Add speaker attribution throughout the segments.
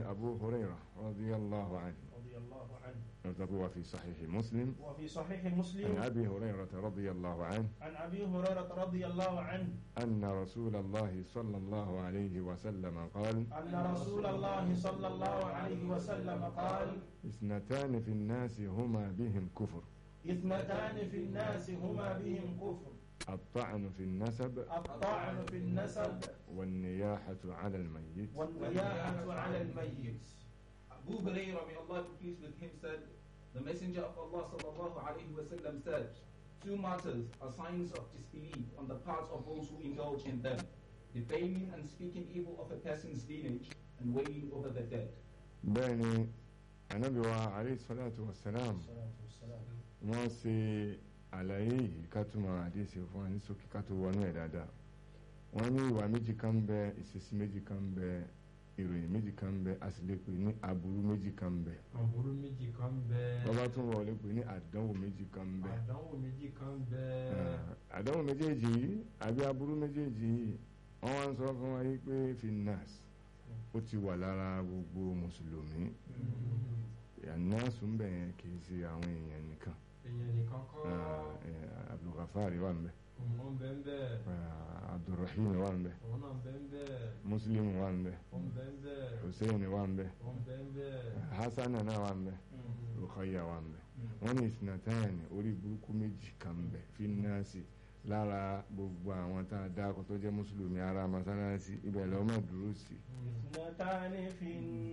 Speaker 1: Abu Hurairah radiyallahu anhu
Speaker 2: رضي الله عنه
Speaker 1: نرتبط في صحيح مسلم
Speaker 2: وفي صحيح
Speaker 1: عن
Speaker 2: مسلم
Speaker 1: أبي هريرة رضي الله عنه
Speaker 2: عن أبي هريرة رضي الله عنه
Speaker 1: أن رسول الله صلى الله عليه وسلم قال
Speaker 2: أن رسول الله صلى الله عليه وسلم قال
Speaker 1: اثنتان في الناس هما بهم كفر
Speaker 2: اثنتان في الناس هما بهم كفر
Speaker 1: الطعن في النسب
Speaker 2: الطعن في النسب
Speaker 1: والنياحة على الميت
Speaker 2: والنياحة على الميت
Speaker 3: Abu Hurairah, may Allah be pleased with him, said, The Messenger of Allah sallallahu alayhi wasallam said, Two matters are signs of disbelief on the part of those who indulge in them, defaming and speaking evil of a person's lineage and wailing over the dead.
Speaker 1: بẹ́ẹ̀ni Ànábì wa alayhi salatu wa salam wọ́n ṣe àlàyé yìí ká túmọ̀ àdéhìí fún wa ní ṣókí ká tó wọnú ẹ̀ dáadáa wọ́n ní ìwà méjì kan ń bẹ ìṣesí méjì kan ń bẹ ìròyìn méjì kan ń bẹ a sì lè pè ní aburú méjì kan ń bẹ
Speaker 4: àbúrú méjì kan bẹ
Speaker 1: bàbá tún wọ̀ lè pè ní àdánwò méjì kan ń bẹ
Speaker 4: àdánwò méjì kan bẹ
Speaker 1: Ah, àdánwò méjèèjì yìí àbí aburú méjèèjì yìí wọ́n wá ń sọ fún wa yìí pé finnas ó ti wà lára gbogbo mùsùlùmí ìyànnáàsù ń bẹ̀ yẹn kì í ṣe àwọn èèyàn nìkan
Speaker 4: èèyàn nìkan kọ́
Speaker 1: Ah, eh, abdulgafari wà ń bẹ
Speaker 4: òun bẹ ń bẹ
Speaker 1: Ah, abdulrahim wà ń bẹ
Speaker 4: òun náà bẹ ń bẹ
Speaker 1: muslim wà ń bẹ
Speaker 4: òun bẹ ń bẹ
Speaker 1: hussein wà ń bẹ
Speaker 4: òun bẹ ń bẹ
Speaker 1: hasan náà wà ń bẹ rukhayya wà ń bẹ wọ́n ní ìsìnàtàyàn orí burúkú méjì kan ń bẹ finnasi lára gbogbo àwọn tá a dáko tó jẹ́ mùsùlùmí ara masalasi ibẹ̀ lọ́wọ́ máa dúró sí
Speaker 2: اثنتان في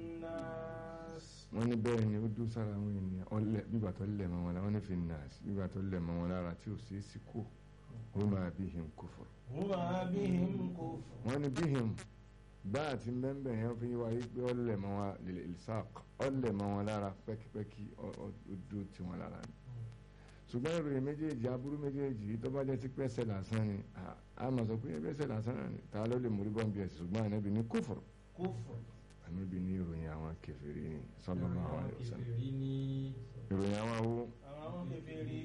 Speaker 2: الناس
Speaker 1: wọ́n ní bẹ́ẹ̀ ni ó dúró sára àwọn ènìyàn ọlẹ̀ bíbà tó lẹ̀ mọ́ wọn lára wọ́n ní finnasi bíbà tó lẹ̀ mọ́ wọn lára tí ò sí sí kú huma bihim kufur
Speaker 2: هما بهم كفر
Speaker 1: wọ́n ní bihim bá àti bẹ́ẹ̀ yẹn fi wáyé pé ọlẹ̀ mọ́ wọn lil ilsaq ọlẹ̀ mọ́ wọn lára pẹ́kipẹ́ki ọ- ọ- ó dúró tí wọn lára ni ṣùgbọ́n ìròyìn méjèèjì aburú méjèèjì yìí tó bá jẹ́ sí pẹ́sẹ̀ lásán ni à- a máa sọ pé pẹ́sẹ̀ lásán náà ni ta ló lè mórí bọ́m̀bì ẹ̀sìn ṣùgbọ́n ànábì ní kufur
Speaker 2: كفر
Speaker 1: ànábì ní ìròyìn àwọn kèfèrí ni sallallahu alaihi wasallam
Speaker 4: kèfèrí ní
Speaker 1: ìròyìn àwọn wo
Speaker 2: àwọn kèfèrí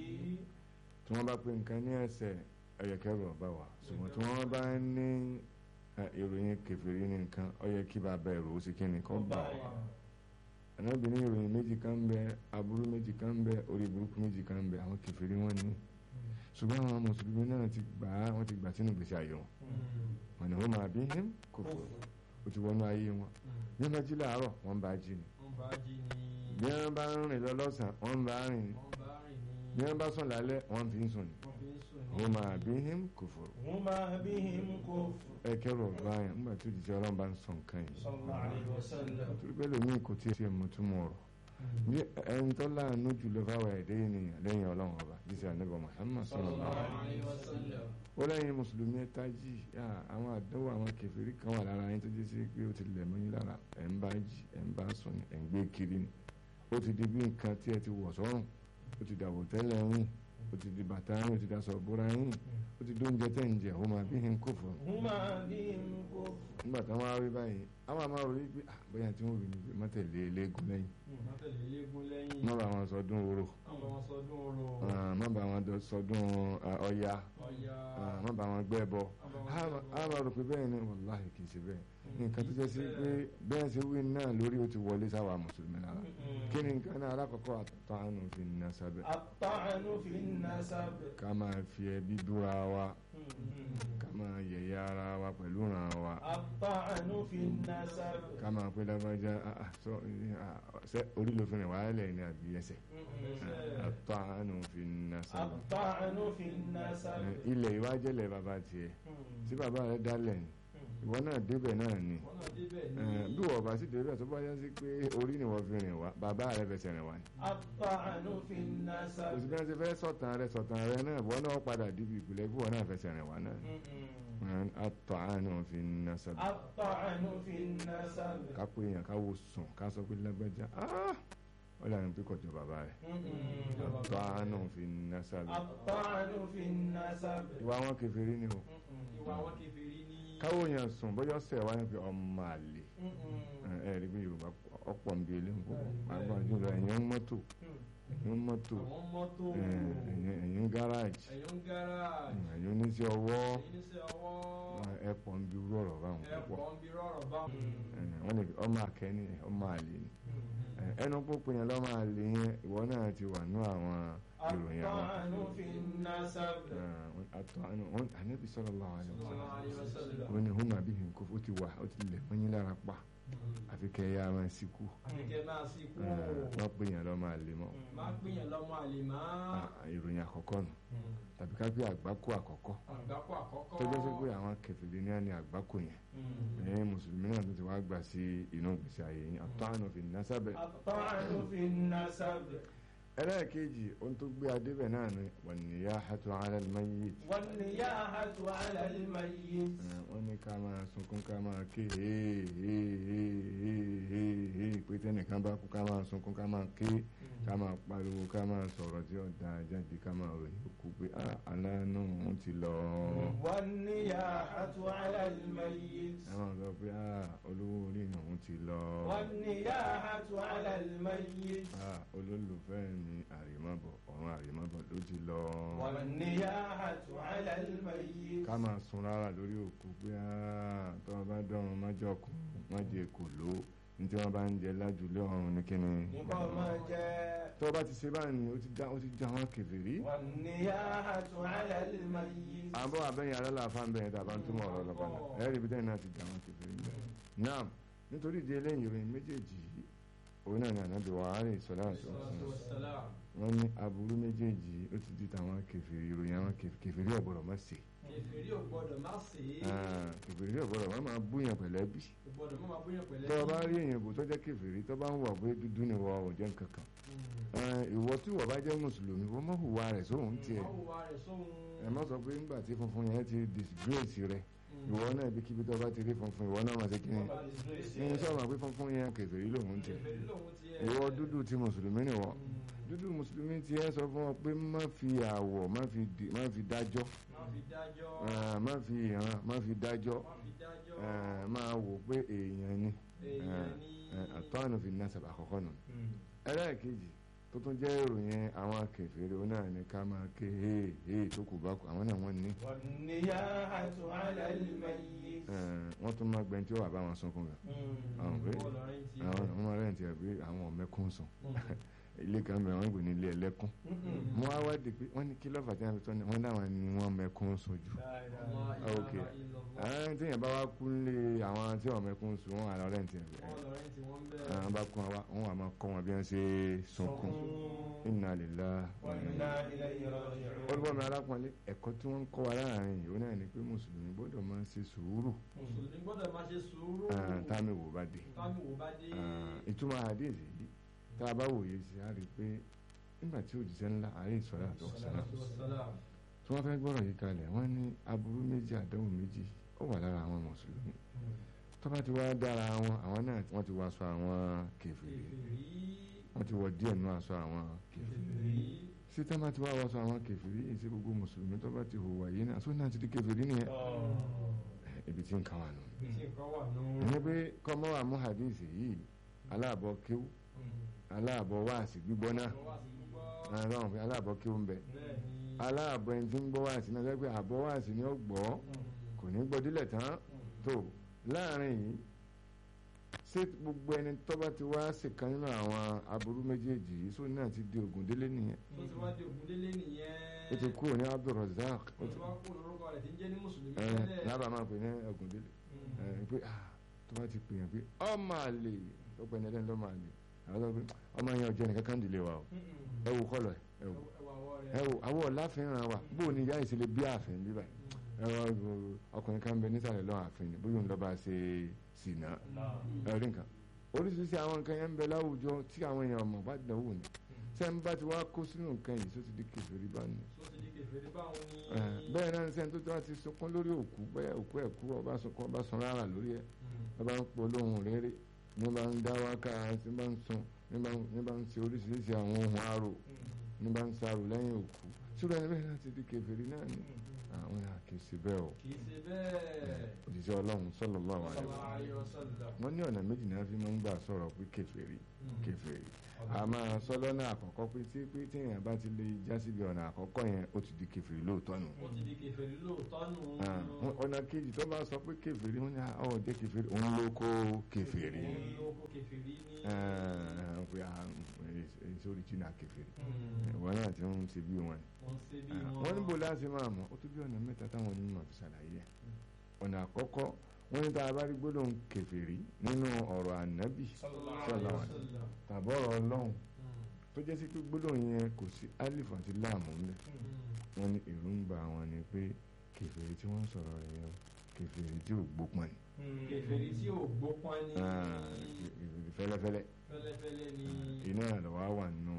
Speaker 1: tí wọ́n bá pè nǹkan ní ẹ̀ṣẹ̀ ẹ̀yẹ̀kẹ́rù ọ̀bá wa ṣùgbọ́n tí wọ́n bá ní ẹ, ìròyìn kèfèrí ní nǹkan ó yẹ kí bàbá ẹ̀rù ó sì kí ni kọ́
Speaker 2: ọba
Speaker 1: bà wá ànábì ní ìròyìn méjì kan ń bẹ aburú méjì kan ń bẹ orí burúkú méjì kan ń bẹ àwọn kèfèrí wọn ní ṣùgbọ́n àwọn mùsùlùmí náà ti gbà á wọ́n ti gbà sínú ìgbésí ayé wọn wọn ni wọ́n máa bí him kófò ó ti wọnú ayé wọn bí wọ́n bá jí láàárọ̀ wọ́n bá jí ni
Speaker 4: wọ́n bá jí ní
Speaker 1: bí wọ́n bá ń rìn lọ lọ́sàn-án wọ́n bá rìn ni
Speaker 4: wọ́n bá rìn ní
Speaker 1: bí wọ́n bá sùn lálẹ́ wọ́n fi ń sùn ni
Speaker 4: wọ́n fi ń sùn ní
Speaker 1: wọ́n máa bí him kófò
Speaker 2: هما بهم كفر
Speaker 1: ẹ kẹrù ọba yẹn nígbà tó jíjẹ Ọlọ́run bá ń sọ nǹkan yìí
Speaker 2: صلى الله عليه وسلم
Speaker 1: torí pé lómi kò tí ì ṣe mọ̀túmọ̀ ọ̀rọ̀ bí ẹni tó láàánú jùlọ fáwọn ẹ̀dẹ́ ènìyàn lẹ́yìn Ọlọ́run ọba jíṣẹ́ ànábì Muhammad sallallahu alaihi wasallam ó lẹ́yìn mùsùlùmí ẹ tají yá, àwọn àdánwò àwọn kèfèrí kan wà lára yín tó jẹ́ sí pé ó ti lẹ̀ mọ́ yín lára ẹ̀ ń bá jí ẹ̀ ń bá sùn ni, ẹ̀ ń gbé kiri ni ó ti di bí nǹkan tí ẹ ti wọ̀ sọ́rùn ó ti dàbò tẹ́lẹ̀ yín ó ti di bàtà yín ó ti daṣọ bóra yín ó ti dóúnjẹ tẹ́ ń jẹ ó máa bí hin kó fún un
Speaker 2: هما بهم كفر
Speaker 1: nígbà táwọn á rí báyìí àwọn àmọ́ rí pé ah, bóyá tí wọ́n wí ni pé mọ́tẹ̀lé eléégún lẹ́yìn
Speaker 4: wọ́n tẹ̀lé eléégún lẹ́yìn
Speaker 1: má bá wọn sọdún orò
Speaker 4: wọ́n bá wọn sọdún orò
Speaker 1: ah, má bá wọn dọ- sọdún ah, ọya
Speaker 4: ọya
Speaker 1: ah, má bá wọn gbẹ́ bọ
Speaker 4: wọ́n bá wọn
Speaker 1: a
Speaker 4: sọdún
Speaker 1: máa rò pé bẹ́ẹ̀ ni wàláhì kì í ṣe bẹ́ẹ̀ nǹkan tó jẹ́ sí pé bẹ́ẹ̀ ṣe wí náà lórí ó ti wọlé sáwà mùsùlùmí lára kí ni nǹkan náà alákọ̀ọ́kọ́ àtàánù fi nà sábẹ́
Speaker 2: الطعن في النسب
Speaker 1: ká máa fi ẹbí dúra wa ká máa yẹ̀yẹ́ ara wa pẹ̀lú ràn wa
Speaker 2: الطعن في النسب
Speaker 1: ká máa pé lágbájá ah, ah, sọ ah, ṣé orí ló fi rìn wáyé lẹ́yìn ní àbí ẹsẹ̀ àtàánù fi nà sábẹ́
Speaker 2: الطعن في النسب
Speaker 1: ilẹ̀ ìwájẹ́lẹ̀ bàbá tiẹ̀ tí bàbá rẹ̀ dálẹ̀ ni ìwọ náà débẹ̀ náà ni
Speaker 4: wọ́n náà débẹ̀ ní
Speaker 1: Eh, bí wọ́n bá sì débẹ̀ tó bá yá sí pé orí ni wọ́n fi rìn wá bàbá rẹ̀ fẹsẹ̀ rìn wá ni.
Speaker 2: الطعن في النسب
Speaker 1: òsì bí wọ́n ti fẹ́ sọ̀tàn rẹ̀ sọ̀tàn rẹ̀ náà wọ́n náà padà díbi ìpìlẹ̀ bí wọ́n náà fẹsẹ̀ rìn wá náà ni. àtọ̀ àánú fi nà sábà
Speaker 2: الطعن في النسب
Speaker 1: ká pé èèyàn ká wo sùn ká sọ pé lágbájá ah, ó lànà pé kọjọ bàbá rẹ̀ àtọ̀ àánú fi nà sábà
Speaker 2: الطعن في النسب
Speaker 1: ìwà wọn kèfèrí ni o
Speaker 4: ìwà wọn kèfèrí ní
Speaker 1: káwọ́ yẹn sùn bóyá ọ̀sẹ̀ wá ní pé ọmọ àlè ẹ ẹ rí bí Yorùbá ọ̀pọ̀ nbí eléyìí pàápàá jùlọ ẹ̀yìn mọ́tò ẹ̀yìn mọ́tò
Speaker 4: àwọn mọ́tò
Speaker 1: ẹ̀yìn gáràjì
Speaker 4: ẹ̀yìn gáràjì
Speaker 1: ẹ̀yìn oníṣẹ́ ọwọ́
Speaker 4: ẹ̀yìn iṣẹ́ ọwọ́
Speaker 1: ẹ̀pọ̀ nbí irú ọ̀rọ̀ báwọn púpọ̀
Speaker 4: ẹ̀pọ̀ ń bi rọ̀rọ̀ bá
Speaker 1: wọ́n lè ọmọ akẹ́ni ọmọ àlè ni ẹnu pópin yẹn lọ́mọ àlè yẹn ìwọ náà ti wà ní àwọn ìròyìn àwọn
Speaker 2: الطعن في النسب
Speaker 1: àtọ̀hánù wọn ànábì sallallahu alaihi
Speaker 4: sallallahu alaihi
Speaker 1: wasallam
Speaker 4: wasallam.
Speaker 1: wọn ni huma bihim kó ó ti wà ó ti lẹ̀ wọ́n yín lára pa àfi kẹ́ ẹ yá máa síkú
Speaker 4: àfikẹ́ máa sí kú
Speaker 1: wọ́n pè yẹn lọ́mọ àlè mọ́
Speaker 4: máa pínyàn lọ́mọ àlè máa
Speaker 1: Ah, ìròyìn àkọ́kọ́ nù tàbí ká pé àgbákò àkọ́kọ́
Speaker 4: àgbákò àkọ́kọ́
Speaker 1: tó jẹ́ sí pé àwọn kẹfìlì ní àní àgbákò yẹn ẹ̀yin mùsùlùmí náà tó ti wá gbà sí inú ìgbésí ayé yín àtọ̀hánù fi nasabe
Speaker 2: الطعن في النسب
Speaker 1: ẹlẹ́ẹ̀kejì ohun tó gbé adébẹ̀ náà ni wan niyahatu ala al-mayyit
Speaker 2: والنياحة على الميت
Speaker 1: Eh, wọ́n ní ká máa sunkún ká máa ké hee hee hee hee hee hee pé tẹ́nìkan bá kú ká máa sunkún ká máa ké ká máa pariwo ká máa sọ̀rọ̀ tí ó da jáde ká máa ròyìn òkú pé ah aláàánú òun ti lọ.
Speaker 2: والنياحة على الميت
Speaker 1: ẹ máa sọ pé ah olówó orí òun ti lọ.
Speaker 2: والنياحة على الميت
Speaker 1: ah olólùfẹ́ mi àrèmábọ̀ ọ̀run àrèmábọ̀ ló ti lọ.
Speaker 2: والنياحة على الميت
Speaker 1: ká máa sun rárá lórí òkú pé ah tó o bá dọ̀run má jọkùn má jẹ kò ló ní tí wọ́n bá ń jẹ lájúlé ọ̀run ní kíni.
Speaker 2: nípa máa jẹ́
Speaker 1: tó o bá ti ṣe báyìí ó ti já ó ti já wọn kèfèrí.
Speaker 2: والنياحة على الميت
Speaker 1: àbọ̀ abẹ́yìn alálàáfáà ń bẹ̀rẹ̀ tàbá ń túmọ̀ ọ̀rọ̀ lọ́pàá náà ẹ̀rí bíi tẹ́yìn náà ti já wọn kèfèrí ń bẹ̀rẹ̀. náà nítorí ìdí eléyìí ìròyìn méjèèjì yìí òun náà ní ànábì wa àárẹ̀ ìsọ̀lá àti ọ̀sán
Speaker 4: Wassalam.
Speaker 1: wọ́n ní aburú méjèèjì ó ti di tàwọn kèfèrí ìròyìn àwọn kèf- kèfèrí ọ̀gbọ̀dọ̀ má ṣe
Speaker 4: kèfèrí ò gbọ́dọ̀ má ṣe é
Speaker 1: Ah, kèfèrí ọ̀gbọ̀dọ̀ má máa búyàn pẹ̀lẹ́ bí
Speaker 4: ò gbọ́dọ̀ má máa bóyá pẹ̀lẹ́
Speaker 1: tó o bá rí èèyàn bò tó jẹ́ kèfèrí tó bá ń wà pé dúdú ni wọ́n ò jẹ́ nǹkan kan
Speaker 4: Mm.
Speaker 1: Eh, ìwọ tí wọ́n bá jẹ́ mùsùlùmí wọ́n mọ̀ hùwà rẹ̀ sóhun tiẹ̀
Speaker 4: Má hùwà rẹ̀ sóhun.
Speaker 1: ẹ má sọ pé nígbà tí funfun yẹn ti disgrace rẹ̀
Speaker 4: Mm.
Speaker 1: ìwọ náà ibi kíbi tó bá ti rí funfun ìwọ náà máa ṣe kí ni ní sọ̀rọ̀ pé funfun yẹn kèfèrí lòun tiẹ̀
Speaker 4: kèfèrí lòun tiẹ̀.
Speaker 1: ìwọ dúdú ti mùsùlùmí ni wọ́n
Speaker 4: Mm.
Speaker 1: dúdú mùsùlùmí ti ẹ sọ fún ọ pé má fi àwọ̀ má fi di- má fi dájọ́
Speaker 4: má fi dájọ́.
Speaker 1: Ah, má fi ìran má fi dájọ́
Speaker 4: má fi dájọ́.
Speaker 1: Ah, máa wò pé èèyàn ni
Speaker 4: èèyàn ní.
Speaker 1: àtọ́nù fi nasab àkọ́kọ́ nù
Speaker 4: Mm.
Speaker 1: ẹlẹ́ẹ̀kejì tó tún jẹ́ ìròyìn àwọn kèfèrí òun náà ni ká máa ké hee hee tó kù bá kù àwọn náà wọ́n ní
Speaker 2: والنياحة على الميت
Speaker 1: Eh, wọ́n tún máa gbẹ́ni tí ó wà bá wọn sunkún gan àwọn pé
Speaker 4: Bọ́ọ̀lù ọ̀rẹ́ ti.
Speaker 1: àwọn ọmọ rẹ̀ ti ẹ̀ pé àwọn ọ̀mẹ́kún sùn
Speaker 4: Mm.
Speaker 1: ilé kan bẹ̀rẹ̀ wọ́n gbé ní ilé ẹlẹ́kún
Speaker 4: Mm.
Speaker 1: mo wá wádìí pé wọ́n ní kí lọ́fà tí wọ́n fi tọ́ ni wọ́n dáwọn ni wọ́n mẹ́kún sùn jù
Speaker 4: Ọmọ
Speaker 1: ok
Speaker 4: ìlànà ìlọ́wọ́.
Speaker 1: àwọn tí yẹn bá wá kú nílé àwọn tí wọ́n mẹ́kún sùn wọ́n àlọ́ rẹ̀ ti ẹ̀
Speaker 4: Bọ́ọ̀lù ọ̀rẹ́ ti wọ́n bẹ̀rẹ̀.
Speaker 1: àwọn bá kún wa wọ́n wà máa kọ́ wọn bí wọ́n ṣe sunkún inna lillahi wa inna
Speaker 2: وإنا إليه راجعون
Speaker 1: olùkọ́ mi alákùnrin ẹ̀kọ́ tí wọ́n ń kọ́ wa láàrin yìí ó náà ni pé mùsùlùmí gbọ́dọ̀ máa ṣe sùúrù
Speaker 4: mùsùlùmí gbọ́dọ̀ máa ṣe sùúrù.
Speaker 1: ah, táàmì wò bá dé
Speaker 4: táàmì wò bá dé.
Speaker 1: Ah, ìtumọ̀ hadith yìí tá a bá wòye sí i á rí i pé nígbà tí òjíṣẹ́ ńlá alayhi salatu wassalam
Speaker 4: Wassalam.
Speaker 1: tí wọ́n fẹ́ gbọ́rọ̀ yìí kalẹ̀ wọ́n ní aburú méjì àdánwò méjì ó wà lára àwọn mùsùlùmí tó bá ti wá dára wọn àwọn náà wọ́n ti wọ aṣọ àwọn kèfèrí
Speaker 4: kèfèrí.
Speaker 1: wọ́n ti wọ díẹ̀ nú aṣọ àwọn kèfèrí
Speaker 4: kèfèrí.
Speaker 1: sí tá bá ti wá wọ aṣọ àwọn kèfèrí èsì gbogbo mùsùlùmí tó bá ti hùwà yìí náà sóun náà ti di kèfèrí nìyẹn ibi tí ń kàn wà nù.
Speaker 4: Ibi tí nǹkan wà nù.
Speaker 1: ẹni pé kọ́mọ́ wà mú hadith yìí aláàbọ̀ kíw aláàbọ̀ wáàsí gbígbọ́ náà
Speaker 4: Wọ́n wá sí gbígbọ́.
Speaker 1: àwọn pé aláàbọ̀ kíw ń bẹ
Speaker 4: Bẹ́ẹ̀ ni.
Speaker 1: aláàbọ̀ ẹni tí ń gbọ́ wáàsí náà sẹ́gbẹ́ àbọ̀ wáàsí ni ó gbọ́ kò ní gbọ́ dílẹ̀ tán tó láàrin yìí ṣé gbogbo ẹni tó bá ti wá ṣèkan nínú àwọn aburú méjèèjì yìí sóun náà ti di ògùn délé nìyẹn
Speaker 4: tó ti wá di ògúndélé nìyẹn.
Speaker 1: ó ti kúrò ní Abdulrazak ó
Speaker 4: ó
Speaker 1: ti
Speaker 4: ti wá kó lórúkọ rẹ̀ tí ń jẹ́ ní mùsùlùmí
Speaker 1: ẹ
Speaker 4: tẹ́lẹ̀.
Speaker 1: lábàá máa pè ní ògùn délé
Speaker 4: Mm.
Speaker 1: ẹ pé ah tó bá ti pè yàn pé ọmọ àlè ó pè ní ẹlẹ́ni lọ́mọ àlè àwọn sọ pé ọmọ yẹn ọjọ́ nìkan kan dìlé wa o
Speaker 4: Mm-mm.
Speaker 1: ẹ wò kọlọ ẹ ẹ wò
Speaker 4: Ẹwà àwọ̀ rẹ̀.
Speaker 1: ẹ wò àwọ̀ ọ̀láfẹ́ràn wa bó o ní ìyá ìṣẹ̀lẹ̀ bí ààfin bíbà ẹ wọ ọkùnrin kan bẹ nísàlẹ̀ lọ́wọ́ ààfin ni bóyá òun lọ́ bá ṣe sìnà ẹ rí nǹkan oríṣiríṣi àwọn nǹkan yẹn ń bẹ láwùjọ tí àwọn èèyàn ọmọ bá dánwò ni sẹ́ń bá ti wá kó sínú nǹkan yìí tó ti di kèfèrí bá ní.
Speaker 4: Tó ti di kèfèrí báwọn ní.
Speaker 1: Eh, bẹ́ẹ̀ náà ní sẹ́ni tó ti wá ti sunkún lórí òkú bẹ́ẹ̀ òkú ẹ̀ kú ọba sunkún ọba sun rárá lórí ẹ̀
Speaker 4: Mm.
Speaker 1: ọba ń polóhùn rere ní bá ń dá wákà ní bá ń sun ní bá ń- ní bá ń ṣe oríṣiríṣi àwọn ohun arò
Speaker 4: Mm.
Speaker 1: ní bá ń sarò lẹ́yìn òkú ṣùgbọ́n ẹni bẹ́ẹ̀ náà ti di kèfèrí náà ni àwọn yà kì í ṣe bẹ́ẹ̀ o
Speaker 4: kì í ṣe bẹ́ẹ̀
Speaker 1: òjíṣẹ́ ọlọ́run sallallahu alaihi
Speaker 4: sallallahu
Speaker 1: wasallam
Speaker 4: alaihi wasallam
Speaker 1: wọ́n ní ọ̀nà méjì náà fi máa ń gbà sọ̀rọ̀ pé kèfèrí kèfèrí a máa sọ lọ́nà àkọ́kọ́ pé tí pé tí èèyàn bá ti lè já síbi ọ̀nà àkọ́kọ́ yẹn ó ti di kèfèrí lóòótọ́ nù
Speaker 4: ó ti di kèfèrí lóòótọ́ nù
Speaker 1: Ah, wọ́n- ọ̀nà kejì tó bá sọ pé kèfèrí wọ́n ní ọ̀ jẹ́ kèfèrí òun ló kó kèfèrí
Speaker 4: òun ló kó kèfèrí ní
Speaker 1: Ah, pé ah, èso oríjìnà kèfèrí ìwọ náà ti ń ṣe bí wọn
Speaker 4: wọ́n ṣe bí
Speaker 1: Ah,
Speaker 4: wọn
Speaker 1: wọ́n níbo láti máa mọ̀ ó tún bí ọ̀nà mẹ́ta táwọn onímọ̀ fi ṣàlàyé ẹ̀ ọ̀nà àkọ́kọ́ wọ́n ní tá a bá rí gbólóhùn kèfèrí nínú ọ̀rọ̀ ànábì
Speaker 4: sallallahu
Speaker 1: sallallahu
Speaker 4: alaihi
Speaker 1: alaihi
Speaker 4: wasallam
Speaker 1: tàbọ̀rọ̀ ọlọ́run
Speaker 4: Mm,
Speaker 1: tó jẹ́ sí pé gbólóhùn yẹn kò sí alif àti láàmú ńbẹ̀
Speaker 4: mm.
Speaker 1: wọ́n ní èròǹgbà wọn ni pé kèfèrí tí wọ́n ń sọ̀rọ̀ rẹ̀ yẹn o, kèfèrí tí ò gbópọn ni
Speaker 4: kèfèrí tí ò gbópọn ní
Speaker 1: Ah, kèfèrí fẹ́lẹ́fẹ́lẹ́
Speaker 4: fẹ́lẹ́fẹ́lẹ́ ní
Speaker 1: iná lọ́wọ́ wà nínú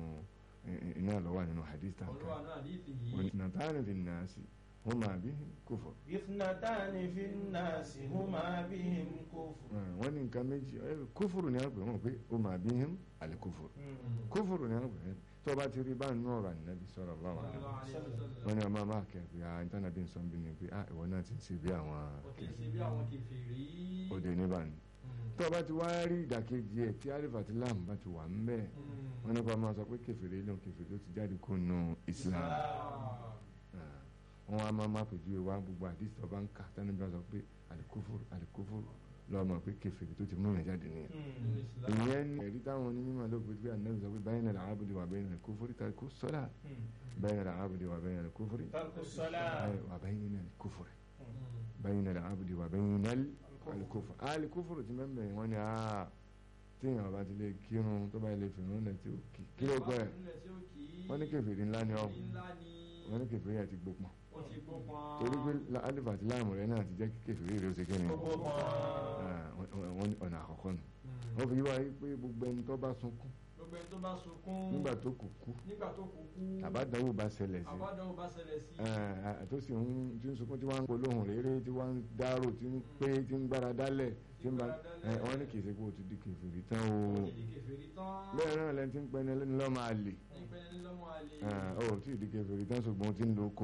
Speaker 1: iná lọ́wọ́ nínú hadith tàǹkà
Speaker 4: olúwa náà àdìsí
Speaker 1: wọ́n
Speaker 4: yìí
Speaker 1: ní nàtàrí fi nàásì wọ́n máa bí kófò
Speaker 2: اثنتان في الناس هما بهم كفر
Speaker 1: wọ́n ní nǹkan méjì ẹ, kófòrò ni wọ́n pè wọ́n pé ó máa bí him àlè kófòrò kófòrò ni wọ́n pè é tó bá ti rí bá nínú ọ̀rọ̀ ànábì sallallahu alaihi
Speaker 4: sallallahu
Speaker 1: wasallam
Speaker 4: alaihi wasallam
Speaker 1: wọ́n ní ọmọ máa kẹ́ pé ah ìtànàbí nsọ́n bí ni pé ah ìwọ náà ti ń ṣe bí àwọn
Speaker 4: ó kì í ṣe bí àwọn kèfèrí
Speaker 1: òde níbàní
Speaker 4: Mm,
Speaker 1: tó bá ti wá rí ìdàkejì ẹ̀ tí alif àti lam bá ti wà ń bẹ́ẹ̀
Speaker 4: mm.
Speaker 1: wọ́n nípa máa sọ pé kèfèrí ló kèfèrí ó ti jáde kó nu Islam
Speaker 4: Ah,
Speaker 1: Ah, wọ́n á máa máa pèjú wa gbogbo àdìsí tó bá ń kà tánú bí wọ́n sọ pé alikófòrò alikófòrò lọ́ọ́ mọ̀ pé kèfèrí tó ti mú ìrìn jáde nìyẹn
Speaker 4: nínú Islam.
Speaker 1: ìyẹn ní ẹ̀rí táwọn onímọ̀ ló fi pé ànábì sọ pé báyìí náà làábùdì wà bẹ́ẹ̀ náà kófòrì tàbí kó sọ́lá báyìí náà làábùdì wà bẹ́ẹ̀ náà kófòrì
Speaker 2: ترك الصلاة
Speaker 1: wà báyìí náà kófòrì
Speaker 4: Mm.
Speaker 1: báyìí náà làábùdì wà bẹ́ẹ̀ náà alikófòrì alikófòrì ti mẹ́mẹ́ wọn ni aa téèyàn bá ti lè kírun tó bá lè fìrún lẹ̀ tí ó kì kí ló pẹ́
Speaker 4: Nílẹ̀ tí ó kì í.
Speaker 1: wọ́n ní kèfèrí ńlá ni ọ́
Speaker 4: Kèfèrí ńlá ni
Speaker 1: wọ́n ní kèfèrí àti gbópọn
Speaker 4: ó ti gbópọn.
Speaker 1: torí pé la- alif àti láàmù rẹ̀ náà ti jẹ́ kí kèfèrí rẹ̀ ó ṣe kíni Ah, wọ́n- wọ́n- wọ́n ní ọ̀nà àkọ́kọ́ nù
Speaker 4: Mm.
Speaker 1: wọ́n fi wáyé pé gbogbo ẹni tó bá sunkún
Speaker 4: gbogbo ẹni tó bá sunkún
Speaker 1: nígbà tó kù kú
Speaker 4: nígbà tó kú kú
Speaker 1: àbádánwò bá ṣẹlẹ̀ sí
Speaker 4: àbádọ́wò bá ṣẹlẹ̀ sí
Speaker 1: ẹ tó sì ń tí ń sunkún tí wọ́n ń polóhùn rere tí wọ́n ń dárò tí ń pé tí ń gbára dálẹ̀ tí ń bá ẹ wọ́n ní kìí ṣe pé o ti di kèfèrí tán o
Speaker 4: ó ti di kèfèrí tán
Speaker 1: bẹ́ẹ̀ náà lẹ́ni tí ń pẹ́ni ẹlẹ́ni lọ́ máa lè
Speaker 4: nípẹ́ ní lọ́mọ àlè
Speaker 1: ẹ ò tí ì di kèfèrí tán ṣùgbọ́n o ti ń lo ko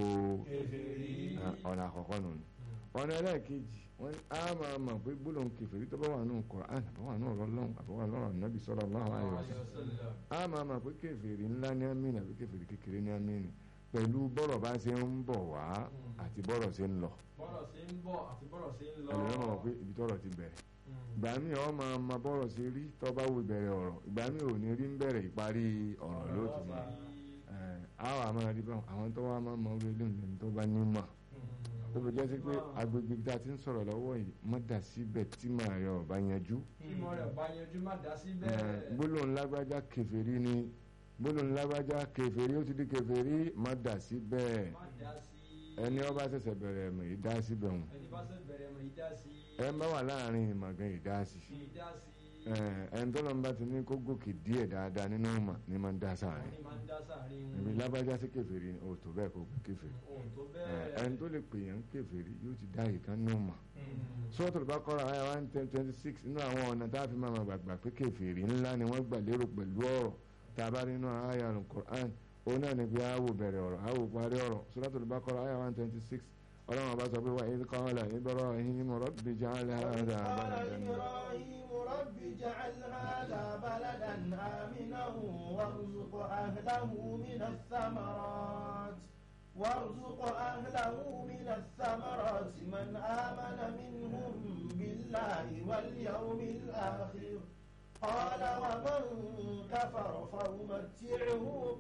Speaker 2: كفري
Speaker 1: ẹ, ọ̀nà àkọ́kọ́ nù ọ̀nà ẹlẹ́ẹ̀kejì wọ́n ní á máa mọ̀ pé gbólóhùn kèfèrí tó bá wà nù Kùránì àbọ̀ wà nù ọ̀rọ̀ Ọlọ́run àbọ̀ wà lọ́rọ̀ Nábì sallallahu alaihi wasallam a máa ma pé kèfèrí ńlá ní amínà àbí kèfèrí kékeré ní amínà pẹ̀lú bọ́rọ̀ bá ṣe ń bọ̀ wá àti bọ́rọ̀ ṣe ń lọ
Speaker 4: bọ́rọ̀ ṣe ń bọ̀ àti bọ́rọ̀ ṣe ń lọ
Speaker 1: ẹlòmíràn mọ̀ pé ibi tọ́rọ̀ ti bẹ̀rẹ̀ ìgbà míì ọ máa ma bọ́rọ̀ ṣe rí tó bá wo ìbẹ̀rẹ̀ ọ̀rọ̀ ìgbà míì ò ní rí ń bẹ̀rẹ̀ ìparí ọ̀rọ̀ ló ti mọ̀ ẹ̀ á wà máa rí báwọn àwọn tó wá máa mọ orí ilé ìlẹ̀ tó bá ní mọ̀ tó fi jẹ́ sí pé agbègbè tí a ti ń sọ̀rọ̀ lọ́wọ́ yìí má dà síbẹ̀ tí màá yọ ọ̀bá yanjú
Speaker 4: ìmọ̀ rẹ̀ bá yanjú má dá sí
Speaker 1: ẹ̀,
Speaker 4: bẹ́ẹ̀
Speaker 1: gbólóhùn lágbájá kèfèrí ni gbólóhùn lágbájá kèfèrí ó ti di kèfèrí má dà síbẹ̀
Speaker 4: má dá sí
Speaker 1: ẹni ọba ṣẹ̀ṣẹ̀ bẹ̀rẹ̀ mọ̀ ìdá síbẹ̀ hùn
Speaker 4: ẹni bá ṣe bẹ̀rẹ̀ mọ̀ ìdá sí
Speaker 1: ẹ bá wà láàrin ìmọ̀gán ìdá sí
Speaker 4: ìdá sí
Speaker 1: ẹni tó lọ́n bá ti ní kó gòkè díẹ̀ dáadáa nínú ìmọ̀ ní máa ń dá sáàrin
Speaker 4: ẹni máa ń dá sáàrin
Speaker 1: ìbí lágbájá sí kèfèrí ni òtò bẹ́ẹ̀ kó gbé kèfèrí
Speaker 4: ohun tó
Speaker 1: Ẹ,
Speaker 4: bẹ́ẹ̀
Speaker 1: ẹni tó lè pè yàn kèfèrí yóò ti dá ìkan nínú ìmọ̀
Speaker 4: Mm.
Speaker 1: Suratul Baqara àyà one ten twenty six inú àwọn ọ̀nà tá a fi máa ma gbàgbà pé kèfèrí ńlá ni wọ́n gbà lérò pẹ̀lú ọ̀rọ̀ tá a bá rí inú àyà Al-Qur'an òun náà ni pé àwò bẹ̀rẹ̀ ọ̀rọ̀ àwò parí ọ̀rọ̀ Suratul Baqara àyà one twenty six ọlọ́run ọba sọ pé wa idh qala Ibrahim rabbi ij'al hadha
Speaker 2: قال
Speaker 1: baladan
Speaker 2: إبراهيم رب اجعل هذا بلدا آمنا وارزق أهله من الثمرات وارزق أهله من الثمرات من آمن منهم بالله واليوم الآخر قال ومن كفر فأمتعه